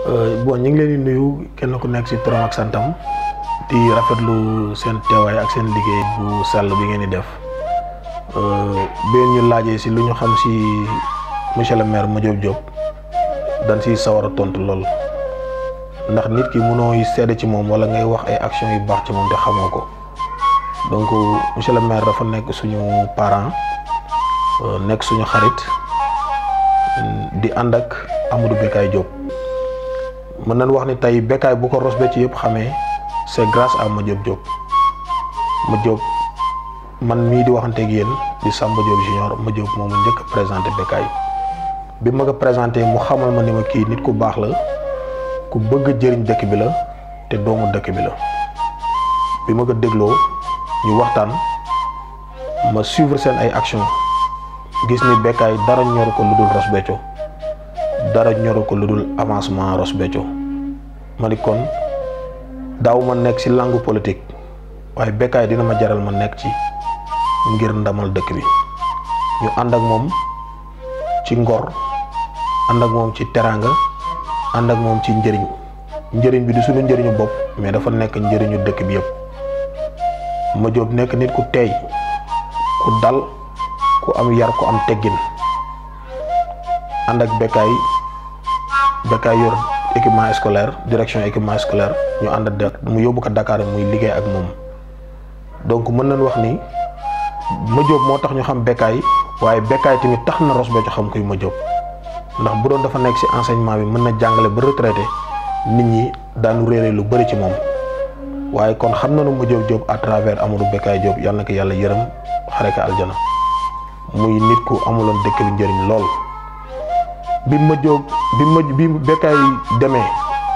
bon ñu ngi leen di nuyu kenn ku nekk ci turam ak santam di rafetlu seen teewaay ak seen liggéey bu sell bi ngeen di def bi ñu laajee ci lu ñu xam ci monsieur le maire Madiop Diop dañ ciy sawar a tontu lool ndax nit ki mënooy seede ci moom walla ngay wax ay action yu baax ci moom te xamoo ko donc monsieur le maire dafa nekk suñu parent nekk suñu xarit di ànd ak Amadou Bécaye Diop mën nañ wax ni tey Bécaye bu ko Ross Béthio yëpp xamee c'est grâce à Madiop Diop Madiop man mii di waxanteeg yéen di Samba Diop junior Madiop moom mu njëkk a présenté Bécaye bi ma ko présenté mu xamal ma ni ma kii nit ku baax la ku bëgg jëriñ dëkk bi la te doomu dëkk bi la bi ma ko dégloo ñu waxtaan ma suivre seen ay action gis ni Bécaye dara ñoru ko lu dul Ross Béthio dara ñoru ko lu dul avancement Ross Béthio ma ni kon daaw ma nekk ci langue politique waaye Bécaye dina ma jaral ma nekk ci ngir ndamal dëkk bi ñu ànd ak moom ci ngor ànd ak moom ci teraanga ànd ak moom ci njëriñ njëriñ bi du suñu njëriñu bopp mais dafa nekk njëriñu dëkk bi yëpp Madiop nekk nit ku teey ku dal ku am yar ku am teggin ànd ak Bécaye Bécaye yor équipement scolaire direction équipement scolaire ñu ànd ak mu yóbbu ko Dakar muy liggéey ak moom donc mën nañ wax ni Madiop moo tax ñu xam Bécaye waaye Bécaye tamit tax na Ross Béthio xam kuy Madiop ndax bu doon dafa nekk ci enseignement bi mën na jàngale ba retraité nit ñi daanu réere lu bari ci moom waaye kon xam nañu Madiop Diop à travers Amadou Bécaye Diop yàlla na ko yàlla yërëm xare ko aljana muy nit ku amuloon dëkk bi njëriñ lool bi Madiop bi ma bi Bécaye demee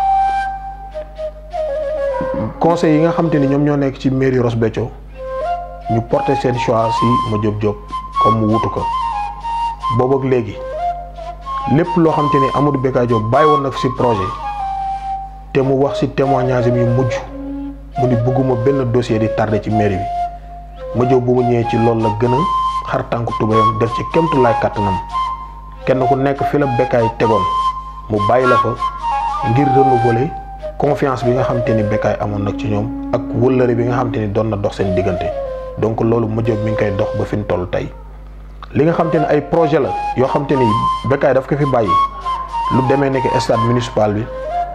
conseil yi nga xam te ni ñoom ñoo nekk ci mairie Ross Béthio ñu porté seen choix ci Madiop Diop comme mu wutu ko boobu ak léegi lépp loo xam te ni Amadou Bécaye Diop bàyyi woon na fi ci projet te mu wax ci témoignage yu mujj mu ni bëgguma benn dossier di tardé ci mairie bi Madiop bu mu ñëwee ci loolu la gën a xar tànku tubayam def ci kemtu laay kàttanam kenn ku nekk fi la Bécaye tegoon mu bàyyi la fa ngir renouveler confiance bi nga xam te ni Bécaye amoon nag ci ñoom ak wëllëre bi nga xam te ni doon na dox seen diggante donc loolu Madiop mi ngi koy dox ba fi mu toll tey li nga xam te ne ay projet la yoo xam te ni Bécaye daf ko fi bàyyi lu demee nekk stade municipal bi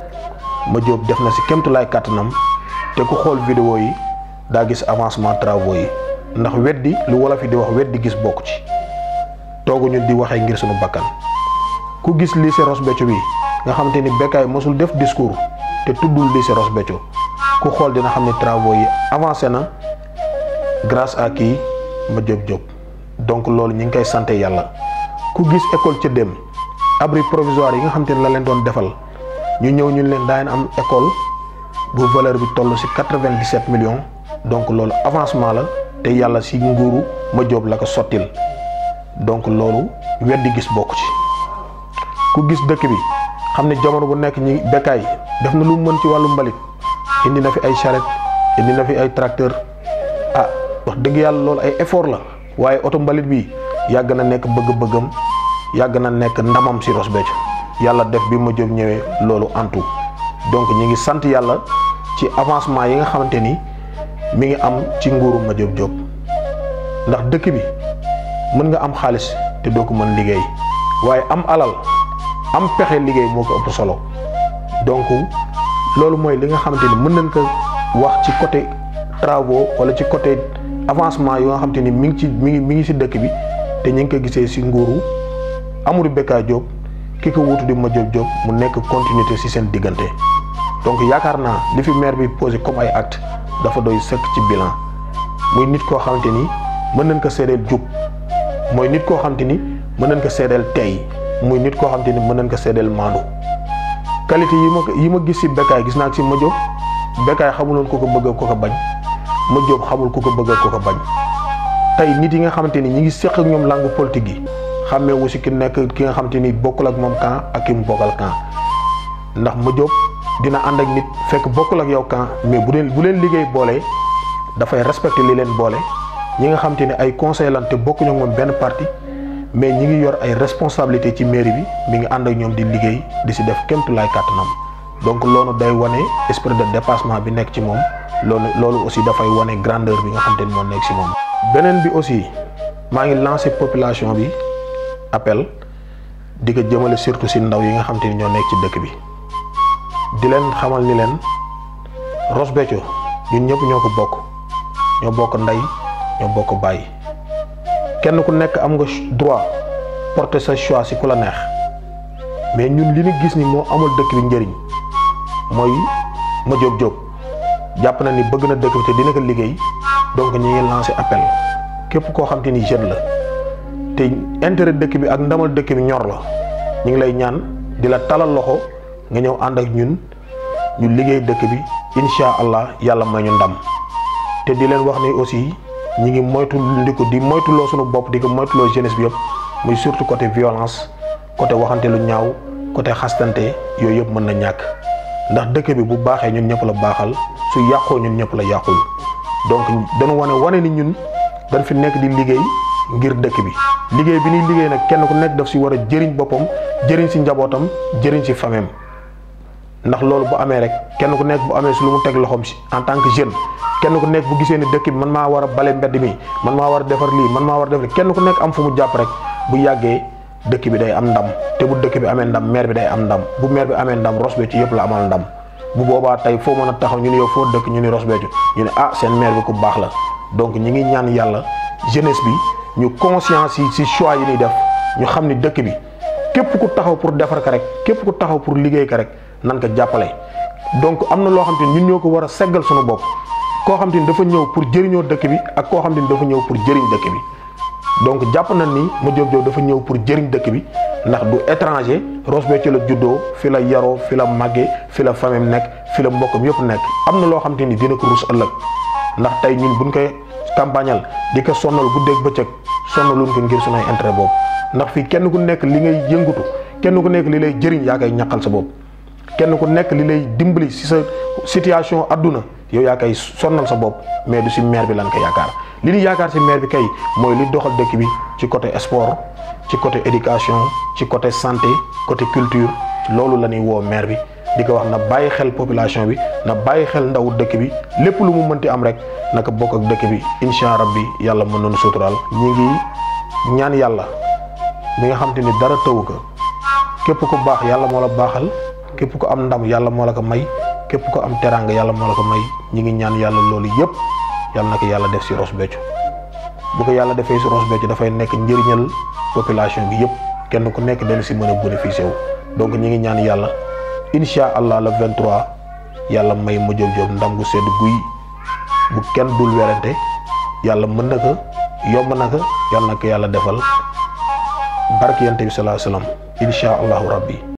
Madiop def na si kéemtulaay kàttanam te ku xool vidéo yi daa gis avancement travaux yi ndax weddi lu wolof yi di wax weddi gis bokk ci tooguñu di waxee ngir suñu bakkan ku gis lycée Ross Béthio bi nga xam te ni Bécaye mosul def discours te tuddul lycée Ross Béthio ku xool dina xam ne travaux yi avancé na grâce à kii Madiop Diop donc loolu ñi ngi koy sant yàlla ku gis école ca dem abri provisoire yi nga xam te ne la leen doon defal ñu ñëw ñu leen daañu am école bu valeur bi toll ci quatre-vingt-dix-sept millions donc loolu avancement la te yàlla ci nguuru Madiop la ko sottil donc loolu weddi gis bokk ci ku gis dëkk bi xam ne jamono bu nekk ñi Bécaye def na lu mën ci wàllu mbalit indi na fi ay charrette indi na fi ay tracteur ah wax dëgg yàlla loolu ay effort la waaye oto mbalit bi yàgg na nekk bëgg-bëggam yàgg na nekk ndamam ci Ross Béthio yàlla def bi Madiop ñëwee loolu antu donc ñi ngi sant yàlla ci avancement yi nga xamante ni mi ngi am ci nguuru Madiop Diop ndax dëkk bi mën nga am xaalis te doo ko mën liggéey waaye am alal am pexe liggéey moo ko ëpp solo donc loolu mooy li nga xamante ni mën nañ ko wax ci côté travaux wala ci côté avancement yoo nga xamante ni mi ngi ci mi ngi mi ngi ci dëkk bi te ñu ngi ko gisee ci nguuru Amadou Bécaye Diop ki ko wutu di Madiop Diop mu nekk continuité ci seen diggante donc yaakaar naa li fi maire bi posé comme ay acte dafa doy sëkk ci bilan muy nit koo xamante ni mën nañ ko seedeel jub mooy nit koo xamante ni mën nañ ko seedeel tey muy nit koo xamante ni mën nañ ko seedeel maandu qualité yi ma yi ma gis ci Bécaye gis naa ko ci Madiop Bécaye xamuloon ku ko bëgg ko ko bañ Madiop xamul ku ko bëgg ko ko bañ tey nit yi nga xamante ni ñi ngi séq ak ñoom langue politique yi xàmmee wu si ki nekk ki nga xamante ni bokkul ak moom camp ak ki mu bokkal camp ndax Madiop dina ànd ak nit fekk bokkul ak yow camp mais bu leen bu leen liggéey boole dafay respecté li leen boole ñi nga xamante ni ay conseil lan te bokkuñu ak moom benn parti mais ñi ngi yor ay responsabilité ci mairie bi mi ngi ànd ak ñoom di liggéey di si def kémtu laay kàttanam donc loolu day wane esprit de dépassement bi nekk ci moom loolu loolu aussi dafay wane grandeur bi nga xam te ni moo nekk ci moom. beneen bi aussi maa ngi lancé population bi appel di ko jëmale surtout ci ndaw yi nga xam te ni ñoo nekk ci dëkk bi di leen xamal ni leen Ross Béthio ñun ñëpp ñoo ko bokk ñoo bokk ndey ñoo bokk bàyyi kenn ku nekk am nga droit porter sa choix ci ku la neex mais ñun li ñu gis ni moo amul dëkk bi njëriñ mooy ma jóob jóob jàpp na ni bëgg na dëkk bi te dina ko liggéey donc ñu ngi lancé appel képp koo xam te ni jeune la te intérêt dëkk bi ak ndamal dëkk bi ñor la ñu ngi lay ñaan di la talal loxo nga ñëw ànd ak ñun ñu liggéey dëkk bi incha allah yàlla may ñu ndam te di leen wax ni aussi ñi ngi moytu ndiku di moytuloo suñu bopp di ko moytuloo jeunesse bi yëpp muy surtout côté violence côté waxante lu ñaaw côté xastante yooyu yëpp mën na ñàkk ndax dëkk bi bu baaxee ñun ñëpp la baaxal su yàqoo ñun ñëpp la yàqul donc dañu wane wane ni ñun dañ fi nekk di liggéey ngir dëkk bi liggéey bi ñuy liggéey nag kenn ku nekk daf si war a jëriñ boppam jëriñ si njabootam jëriñ si famem ndax loolu bu amee rek kenn ku nekk bu amee si lu mu teg loxoom si en tant que jeune kenn ku nekk bu gisee ni dëkk bi man maa war a bale mbedd mi man maa war a defar lii man maa war a def lii kenn ku nekk am fu mu jàpp rek bu yàggee dëkk bi day am ndam te bu dëkk bi amee ndam maire bi day am ndam bu maire bi amee ndam Ross Béthio yëpp la amal ndam bu boobaa tey foo mën a taxaw ñu ne yow foo dëkk ñu ni Ross Béthio ñu ne ah seen maire bi ku baax la donc ñi ngi ñaan yàlla jeunesse bi ñu conscience yi ci choix yi ñuy def ñu xam ni dëkk bi képp ku taxaw pour defar ko rek képp ku taxaw pour liggéey ko rek nan ko jàppale donc am na loo xam te ni ñun ñoo ko war a seggal suñu bopp koo xam te ni dafa ñëw pour jëriñoo dëkk bi ak koo xam te ni dafa ñëw pour jëriñ dëkk bi donc jàpp nañ ni ma jóob jóob dafa ñëw pour jëriñ dëkk bi ndax du étranger Ross Béthio la juddoo fi la yaroo fi la màggee fi la famille nekk fi la mbokkam yëpp nekk am na loo xam te ni dina ko rus ëllëg ndax tey ñun buñ koy campagnal di ko sonnal guddeeg bëccëg sonnaluñ ko ngir suñuy intérêt boobu ndax fii kenn ku nekk li ngay yëngutu kenn ku nekk li lay jëriñ yaa koy ñaqal sa bopp kenn ku nekk li lay dimbali si sa situation adduna yow yaa koy sonnal sa bopp mais du si maire bi lan ko yaakaar li ñu yaakaar si maire bi kay mooy li doxal dëkk bi ci côté sport ci côté éducation ci côté santé côté culture loolu la ñuy woo maire bi di ko wax na bàyyi xel population bi na bàyyi xel ndawu dëkk bi lépp lu mu mënti am rek naka bokk ak dëkk bi incha rabbi yàlla mën nañu suturaal ñi ngi ñaan yàlla mi nga xam te ni dara tëwu ko képp ku baax yàlla moo la baaxal képp ku am ndam yàlla moo la ko may képp ku am teraanga yàlla moo la ko may ñi ngi ñaan yàlla loolu yëpp yàlla na ko yàlla def si Ross Béthio bu ko yàlla defee si Ross Béthio dafay nekk njëriñal population bi yëpp kenn ku nekk dana si mën a bénéficier wu donc ñi ngi ñaan yàlla incha allah le 23 yàlla may ma jóob jóob ndam gu sedd guy bu kenn dul werante yàlla mën na ko yomb na ko yàlla na ko yàlla defal barke yante bi salaa salaam incha allahu rabbi